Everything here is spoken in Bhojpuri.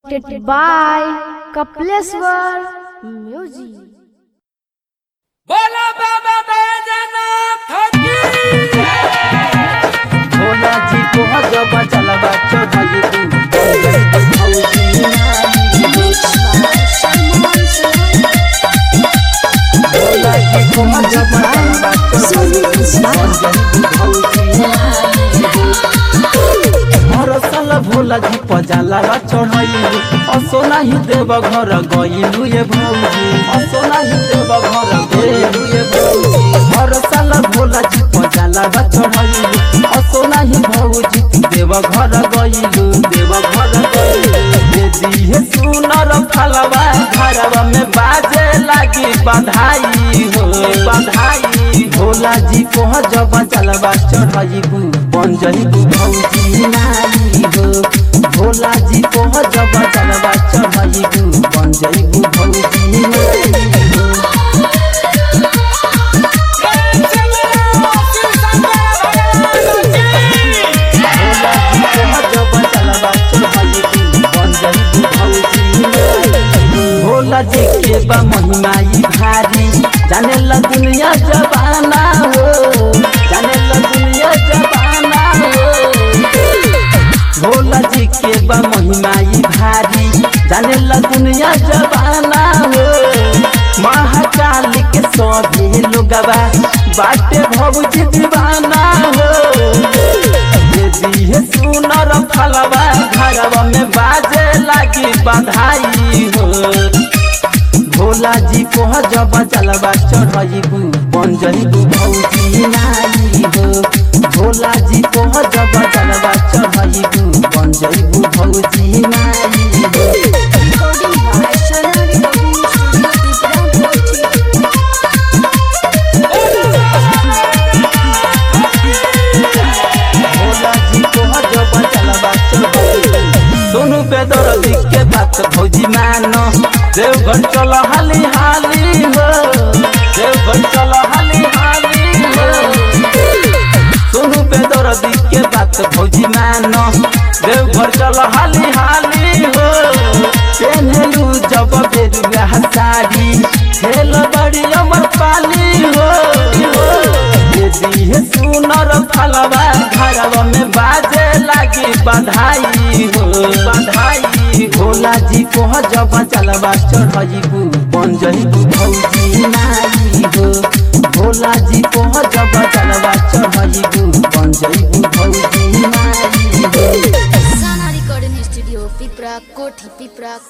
Presented by Kapleswar Music. बोला बाबा बैजनाथ की भोला जी को जब चलबा चढ़ाई तू भोला जी को जब चलबा हरसल भोला जी पजाला चढ़ाई असो नाही देव घर गइलु ये भौजी असो नाही देव घर गइलु ये भौजी हरसल भोला जी पजाला चढ़ाई असो नाही भौजी देव घर गइलु देव घर गइलु दे दिए सुनर फलवा घरवा में बाजे लागी बधाई हो बधाई भोला जी को जब चलबा चढ़ाइबू बन जइबू भौजी नाई हो भोला जी को जब चलबा चढ़ाइबू बन जइबू भौजी नाई हो भोला जी को जब चलबा चढ़ाइबू बन जइबू भौजी नाई हो। भोला जी के बा महिमाई भारी जाने ला दुनिया जबाना हो जाने ला दुनिया जबाना हो भोला जी के बा महिमाई भारी जाने ला दुनिया जबाना हो महाकाल के सभी लोगवा बाटे भौजी दीवाना हो दे दिए सुनर फलवा घरवा में बाजे लागी बधाई हो भोला जी को जब चलबा चढ़ाइबू बन जइबू भौजी नाई हो भोला जी को जब चलबा चढ़ाइबू बन जइबू भौजी नाई हो भोला जी को जब चलबा चढ़ाइबू सोनू पे दर्दी के बात भौजी मानो देवघर चल हाली हाली हो देवघर चल हाली हाली हो सोनू पे दर्दी के बात भौजी मानो देवघर चल हाली हाली हो पेनलू जब बेरुआ साड़ी खेल बड़ी अमर पाली हो यदि है सुनर फलवा घरवा में बाजे लागी बधाई हो बधाई भोला जी को जब चलबा चढ़ाइबू बन जइबू भौजी नाई हो भोला जी को जब चलबा चढ़ाइबू बन जइबू भौजी नाई हो साना रिकॉर्डिंग स्टूडियो पिपरा कोठी पिपरा